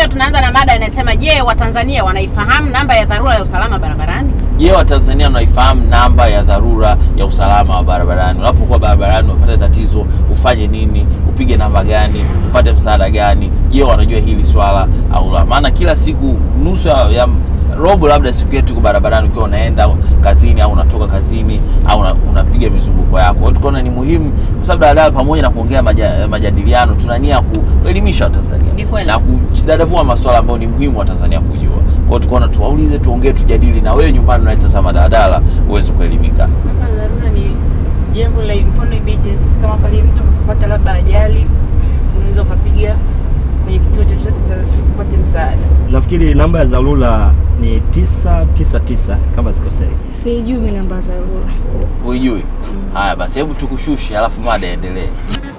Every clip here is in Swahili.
leo tunaanza na mada inayosema, je, Watanzania wanaifahamu namba ya dharura ya usalama barabarani? Je, Watanzania wanaifahamu namba ya dharura ya usalama wa barabarani? Unapokuwa barabarani unapata tatizo, ufanye nini? Upige namba gani? Upate msaada gani? Je, wanajua hili swala au la? Maana kila siku nusu ya, ya robo labda siku yetu iko barabarani, ukiwa unaenda kazini au unatoka kazini au una- unapiga mizunguko yako. Kwa hiyo tukaona ni muhimu, kwa sababu daladala pamoja na kuongea maja, majadiliano, tuna nia ya kuelimisha Watanzania Ni kweli. na kudadavua masuala ambayo ni muhimu Watanzania kujua. Kwa hiyo tukaona tuwaulize, tuongee, tujadili, na wewe nyumbani unaitazama daladala uweze kuelimika. Namba ya dharura ni jambo la mfano emergency, kama pale mtu akapata labda ajali, unaweza ukapiga kwenye kituo chochote cha kupata msaada. Nafikiri namba ya dharura ni 999 kama sikosei. Sijui mimi namba za dharura. Huijui? Haya basi, hebu tukushushe, alafu mada endelee.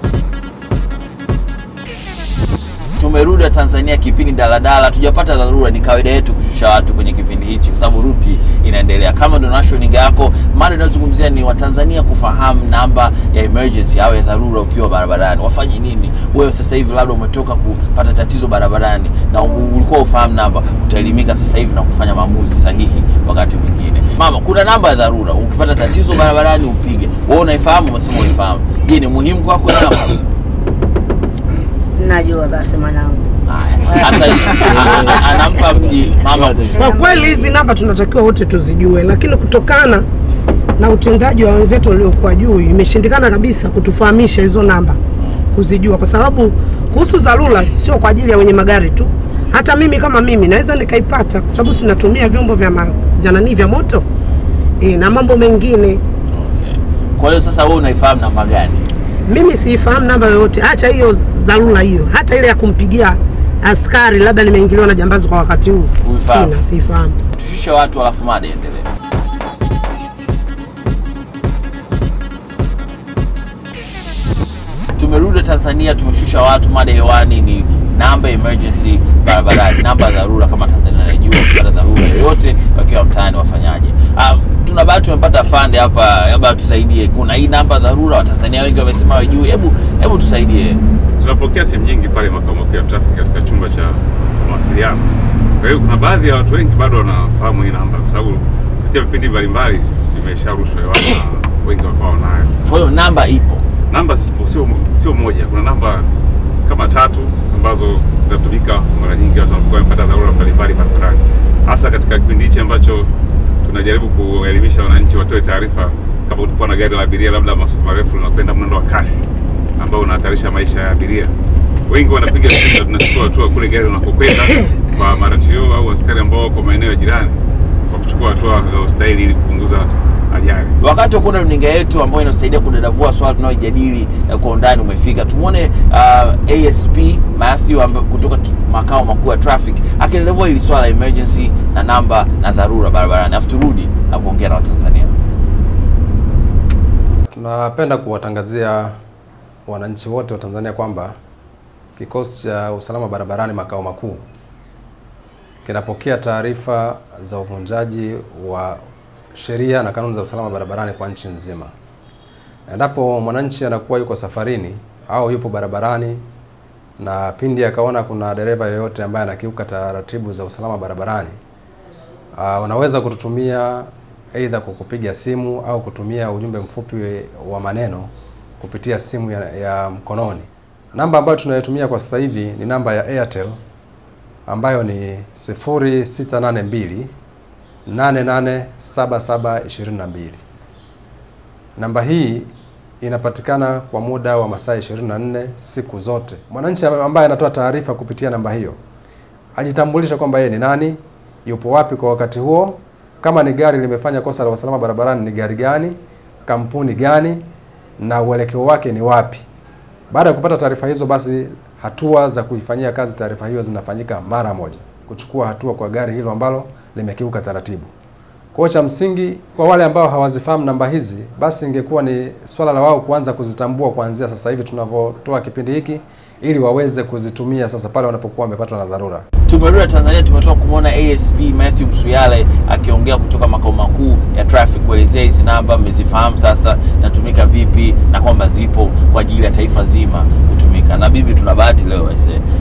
Tumerudi Tanzania kipindi daladala, tujapata dharura. Ni kawaida yetu kushusha watu kwenye kipindi hichi, kwa sababu ruti inaendelea. Kama ndo national yako, mada inayozungumzia ni Watanzania kufahamu namba ya emergency au ya dharura ukiwa barabarani, wafanye nini? Wewe sasa hivi labda umetoka kupata tatizo barabarani na u- ulikuwa ufahamu namba, utaelimika sasa hivi na kufanya maamuzi sahihi wakati mwingine. Mama, kuna namba ya dharura, ukipata tatizo barabarani upige. Wewe unaifahamu? Umesema unaifahamu. Je, ni muhimu kwako hiyo namba? Najua basi mwanangu. Haya. Sasa hivi, a- a- anampa mji mama Kwa kweli hizi namba tunatakiwa wote tuzijue, lakini kutokana na utendaji wa wenzetu waliokuwa juu imeshindikana kabisa kutufahamisha hizo namba kuzijua, kwa sababu kuhusu dharura sio kwa ajili ya wenye magari tu. Hata mimi kama mimi naweza nikaipata, kwa sababu sinatumia vyombo vya majanani vya moto e, na mambo mengine. Okay. Kwa hiyo sasa wewe unaifahamu namba gani? Mimi siifahamu namba yoyote, acha hiyo dharura hiyo, hata ile ya kumpigia askari labda nimeingiliwa na jambazi kwa wakati huu, Huifahamu? sina, siifahamu. Tushushe watu alafu mada iendelee. Tumerudi Tanzania, tumeshusha watu. Mada hewani ni namba emergency barabarani, namba ya dharura. Kama Tanzania anajua kupata dharura yoyote wakiwa mtaani wafanyaje? Ah, tuna bahati tumepata fande hapa, labda tusaidie. Kuna hii namba ya dharura, Watanzania wengi wamesema wajui. Hebu hebu tusaidie. tunapokea simu nyingi pale makao makuu ya trafiki katika chumba cha mawasiliano. Kwa hiyo kuna baadhi ya watu wengi bado wanafahamu hii namba, kwa sababu kupitia vipindi mbalimbali imesharushwa hewani na wengi wakawa wanayo. Kwa hiyo namba ipo. Namba zipo, sio sio moja, kuna namba kama tatu ambazo zinatumika mara nyingi watu wanapokuwa wamepata dharura mbalimbali barabarani, hasa katika kipindi hichi ambacho tunajaribu kuelimisha wananchi watoe taarifa kama ulikuwa na gari la abiria labda masafa marefu linakwenda mwendo wa kasi ambao unahatarisha maisha ya abiria. Wengi wanapiga simu na tunachukua hatua kule gari unakokwenda kwa maratio au askari ambao wako maeneo ya jirani kwa kuchukua hatua zinazostahili ili kupunguza ajali. wakati wa kuona runinga yetu ambayo inatusaidia kudadavua swala tunaojadili eh, kwa undani umefika. Tumwone uh, ASP Matthew amba, kutoka ki- makao makuu ya traffic akidadavua hili swala la emergency na namba na dharura barabarani, afu turudi na kuongea na Watanzania. Tunapenda kuwatangazia wananchi wote wa Tanzania kwamba kikosi cha usalama barabarani makao makuu kinapokea taarifa za uvunjaji wa sheria na kanuni za usalama barabarani kwa nchi nzima. Endapo mwananchi anakuwa yuko safarini au yupo barabarani na pindi akaona kuna dereva yoyote ambaye anakiuka taratibu za usalama barabarani, uh, wanaweza kututumia aidha kwa kupiga simu au kutumia ujumbe mfupi wa maneno kupitia simu ya, ya mkononi. Namba ambayo tunayotumia kwa sasa hivi ni namba ya Airtel ambayo ni 0682 887722. Namba hii inapatikana kwa muda wa masaa 24 siku zote. Mwananchi ambaye anatoa taarifa kupitia namba hiyo ajitambulisha kwamba yeye ni nani, yupo wapi kwa wakati huo, kama ni gari limefanya kosa la usalama barabarani ni gari gani, kampuni gani na uelekeo wake ni wapi. Baada ya kupata taarifa hizo, basi hatua za kuifanyia kazi taarifa hiyo zinafanyika mara moja, kuchukua hatua kwa gari hilo ambalo limekiuka taratibu. Kwa hiyo cha msingi kwa wale ambao hawazifahamu namba hizi, basi ingekuwa ni swala la wao kuanza kuzitambua kuanzia sasa hivi tunavyotoa kipindi hiki, ili waweze kuzitumia sasa pale wanapokuwa wamepatwa na dharura. Tumerudi Tanzania, tumetoka kumwona ASP Matthew Msuyale akiongea kutoka makao makuu ya traffic kuelezea hizi namba mmezifahamu sasa, natumika vipi na kwamba zipo kwa ajili ya taifa zima kutumika. Na bibi, tuna bahati leo aise,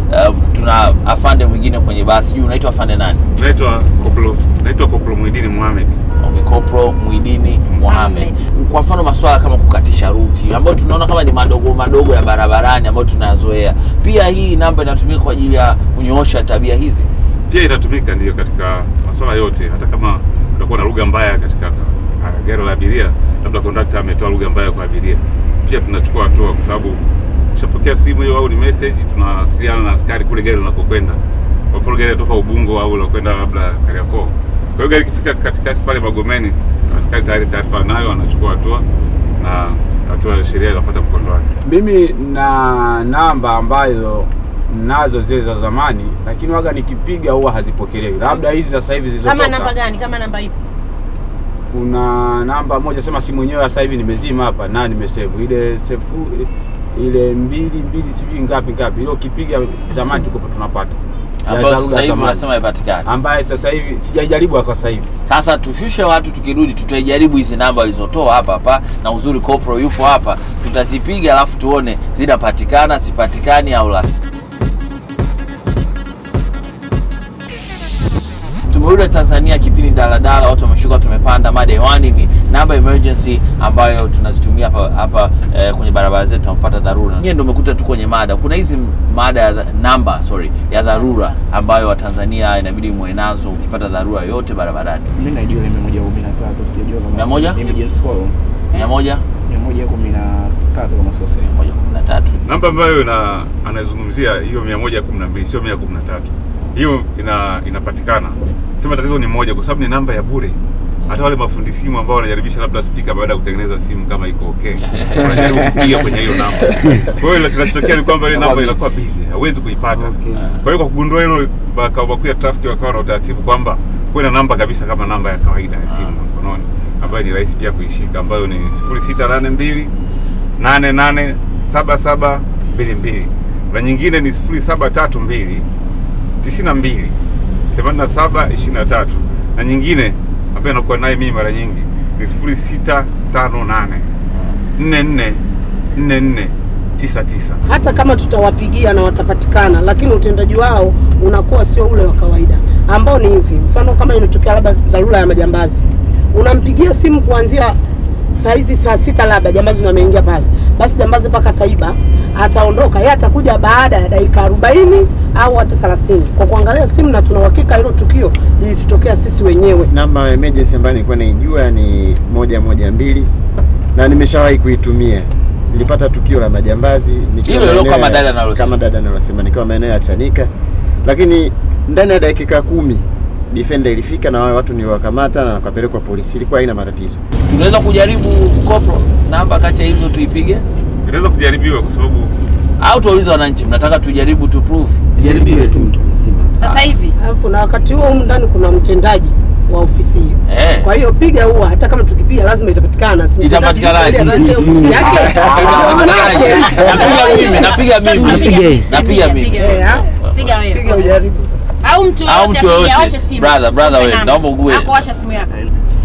um, tuna afande mwingine kwenye basi sijui unaitwa afande nani Naitwa Koplo, naitwa Koplo Muhidini Mohamed. okay, Kopro Mwidini Mohamed. Kwa mfano masuala kama kukatisha ruti ambayo tunaona kama ni madogo madogo ya barabarani ambayo tunayazoea, pia hii namba inatumika kwa ajili ya kunyoosha tabia hizi. Pia inatumika ndio katika masuala yote, hata kama utakuwa na lugha mbaya katika uh, gari la abiria, labda kondakta ametoa lugha mbaya kwa abiria, pia tunachukua hatua, kwa sababu ukishapokea simu hiyo au ni message, tunawasiliana na askari kule gari linakokwenda. Kwa mfano gari linatoka Ubungo au linakwenda labda Kariakoo. Kwa hiyo gari ikifika katikati pale Magomeni, askari tayari taarifa nayo, anachukua hatua na hatua ya sheria inafuata mkondo wake. Mimi na namba ambazo nazo zile za zamani, lakini waga nikipiga huwa hazipokelewi. Labda hizi sasa hivi Kama namba zilizotoka, gani? Kama namba ipi? kuna namba moja sema simu yenyewe sasa hivi nimezima hapa na nimesave ile sefu ile mbili mbili sijui ngapi ngapi, ile ukipiga zamani tuko tunapata Ya ambayo dharura sasa hivi zamani. unasema haipatikani. ambaye sasa hivi sijaijaribu kwa sasa hivi. Sasa tushushe watu, tukirudi tutaijaribu hizi namba walizotoa hapa hapa, na uzuri Kopro yupo hapa, tutazipiga alafu tuone zinapatikana sipatikani au la. Tumerudi Tanzania, kipindi daladala, watu wameshuka, tumepanda. Mada hewani ni namba emergency ambayo tunazitumia hapa hapa eh, kwenye barabara zetu tunapopata dharura. Nyie ndio umekuta tu kwenye mada, kuna hizi mada ya dha- namba sorry ya dharura ambayo Watanzania inabidi muwe nazo ukipata dharura yote barabarani. Mimi najua ile 113 sijajua kama Mia moja? emergency call mia moja 113 kama sikosei. mia moja kumi na tatu namba ambayo ina anazungumzia hiyo 112 sio 113 hiyo ina inapatikana sema tatizo ni moja kwa sababu ni namba ya bure hata wale mafundi simu ambao wanajaribisha labda spika baada ya kutengeneza simu kama iko okay wanajaribu kupiga kwenye hiyo namba kwa hiyo kinachotokea ni kwamba ile namba inakuwa busy hauwezi kuipata kwa hiyo kwa kugundua hilo makao makuu ya trafiki wakawa na utaratibu kwamba kuwe na namba kabisa kama namba ya kawaida ya simu mkononi ambayo ni rahisi pia kuishika ambayo ni 0682 887722 na nyingine ni 0732 92 8723 na nyingine ambayo nakuwa naye mimi mara nyingi ni 0658 44 44 99 hata kama tutawapigia na watapatikana, lakini utendaji wao unakuwa sio ule wa kawaida, ambao ni hivi. Mfano kama inatokea labda dharura ya majambazi, unampigia simu kuanzia saa hizi saa sita, labda jambazi wameingia pale, basi jambazi mpaka taiba ataondoka, yeye atakuja baada ya dakika arobaini au hata thelathini kwa kuangalia simu, na tuna uhakika hilo tukio lilitutokea sisi wenyewe. Namba ya emergency ambayo nilikuwa naijua ni moja moja mbili na nimeshawahi kuitumia. Nilipata tukio la majambazi nikiwa Hilo hilo maeneo kama ya- dada analosema. kama dada analosema, nikiwa maeneo ya Chanika, lakini ndani ya dakika kumi defender ilifika na wale watu niliwakamata na wakapelekwa polisi. Ilikuwa haina matatizo. tunaweza kujaribu Kopro namba kati ya hizo tuipige inaweza kujaribiwa kwa sababu au tuwaulize wananchi, mnataka tujaribu tu prove? Jaribiwe tu mtu mzima. Sasa hivi Alafu na wakati huo humu ndani kuna mtendaji wa ofisi hiyo. Eh. Kwa hiyo piga huwa, hata kama tukipiga lazima itapatikana. Si mtendaji Itapatikanaje? yuko pale, atatee ofisi yake. Napiga mimi, napiga mimi, Apige. napiga mimi. Piga. Eh, ah, Piga piga wewe. ujaribu. Au mtu Au yoyote mtu yoyote. apige, awashe simu. Brother, brother Mpe wewe, namba. naomba ugue. Ako washa simu yako.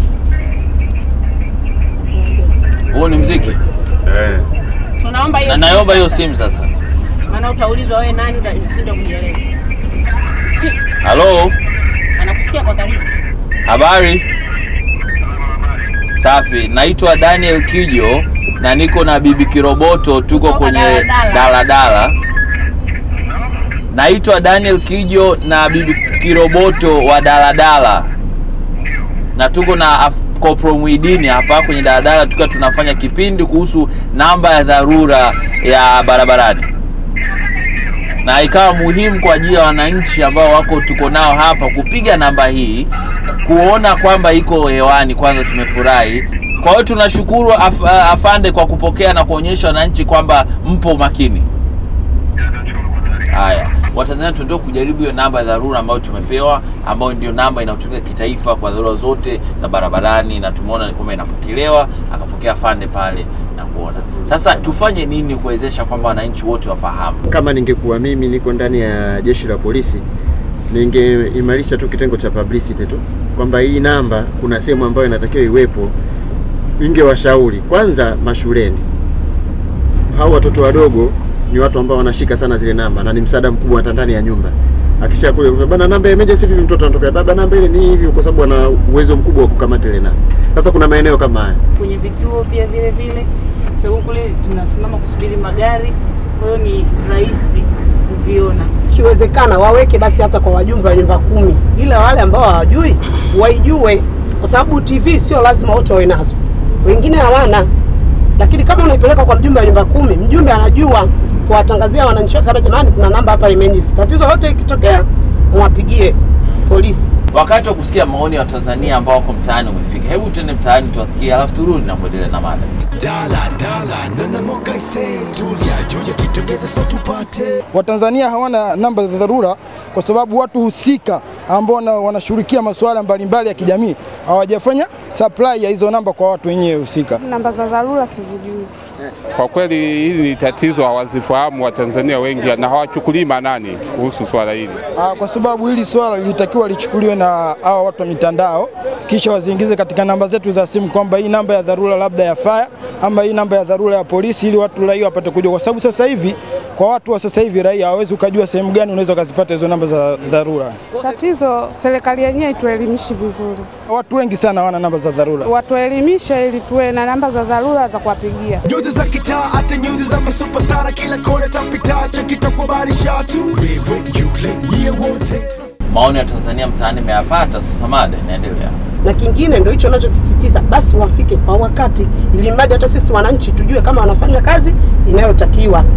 Huo ni mziki. eh, Tunaomba hiyo Na simu naomba hiyo sasa. simu sasa. Maana utaulizwa wewe nani utashinda kujieleza. Ti, Halo, Anakusikia kwa karibu. habari? Safi, naitwa Daniel Kijo na niko na Bibi Kiroboto, tuko Kutoka kwenye daladala. daladala. Naitwa Daniel Kijo na Bibi Kiroboto wa daladala, na tuko na Af- Kopro Mwidini hapa kwenye daladala, tukiwa tunafanya kipindi kuhusu namba ya dharura ya barabarani, na ikawa muhimu kwa ajili ya wananchi ambao wako tuko nao hapa kupiga namba hii kuona kwamba iko hewani. Kwanza tumefurahi. Kwa hiyo tunashukuru af, afande kwa kupokea na kuonyesha wananchi kwamba mpo makini. Haya, Watanzania tunataka kujaribu hiyo namba ya dharura ambayo tumepewa, ambayo ndio namba inayotumika kitaifa kwa dharura zote za barabarani, na tumeona ni kwamba inapokelewa, akapokea fande pale na kuona. Sasa tufanye nini kuwezesha kwamba wananchi wote wafahamu? Kama ningekuwa mimi niko ndani ya jeshi la polisi, ningeimarisha tu kitengo cha publicity tu kwamba hii namba kuna sehemu ambayo inatakiwa iwepo. Ningewashauri kwanza mashuleni, hao watoto wadogo ni watu ambao wanashika sana zile namba na ni msaada mkubwa hata ndani ya nyumba. Akisha kule bana, namba ya emergency vipi, mtoto anatoka baba, namba ile ni hivi, kwa sababu ana uwezo mkubwa wa kukamata ile namba. Sasa kuna maeneo kama haya kwenye vituo pia vile vile, kwa sababu kule tunasimama kusubiri magari, kwa hiyo ni rahisi kuviona. Ikiwezekana waweke basi hata kwa wajumbe wa nyumba kumi, ila wale ambao hawajui waijue, kwa sababu TV sio lazima wote wawe nazo, wengine hawana. Lakini kama unaipeleka kwa mjumbe wa nyumba kumi, mjumbe anajua kuwatangazia wananchi wake, hapa jamani, kuna namba hapa emergency, tatizo lote ikitokea mwapigie polisi. Wakati wa kusikia maoni ya Watanzania ambao wako mtaani umefika. Hebu tuende mtaani tuwasikie, alafu turudi na kuendelea na mada. Watanzania hawana namba za dharura kwa sababu watu husika ambao wana- wanashughulikia masuala mbalimbali ya kijamii hawajafanya supply ya hizo namba kwa watu wenyewe husika. Namba za dharura sizijui. Kwa kweli hili ni tatizo, hawazifahamu Watanzania wengi na hawachukulii maanani kuhusu swala hili. Ah, kwa sababu hili swala lilitakiwa lichukuliwe na hawa watu wa mitandao, kisha waziingize katika namba zetu za simu kwamba hii namba ya dharura labda ya fire ama hii namba ya dharura ya polisi, ili watu raia wapate kujua, kwa sababu sasa hivi kwa watu wa sasa hivi raia hawawezi ukajua sehemu gani unaweza ukazipata hizo namba za dharura. Tatizo serikali yenyewe ituelimishi vizuri, Watu wengi sana hawana namba za dharura. watuelimishe ili tuwe na namba za dharura za kuwapigia. Nyuzi za kitaa hata nyuzi za superstar kila kona tapita chakita kubarisha tu wewe yule yeye wote Maoni ya Tanzania mtaani imeyapata, sasa mada inaendelea. na kingine ndio hicho nachosisitiza, basi wafike kwa wakati, ili mradi hata sisi wananchi tujue kama wanafanya kazi inayotakiwa.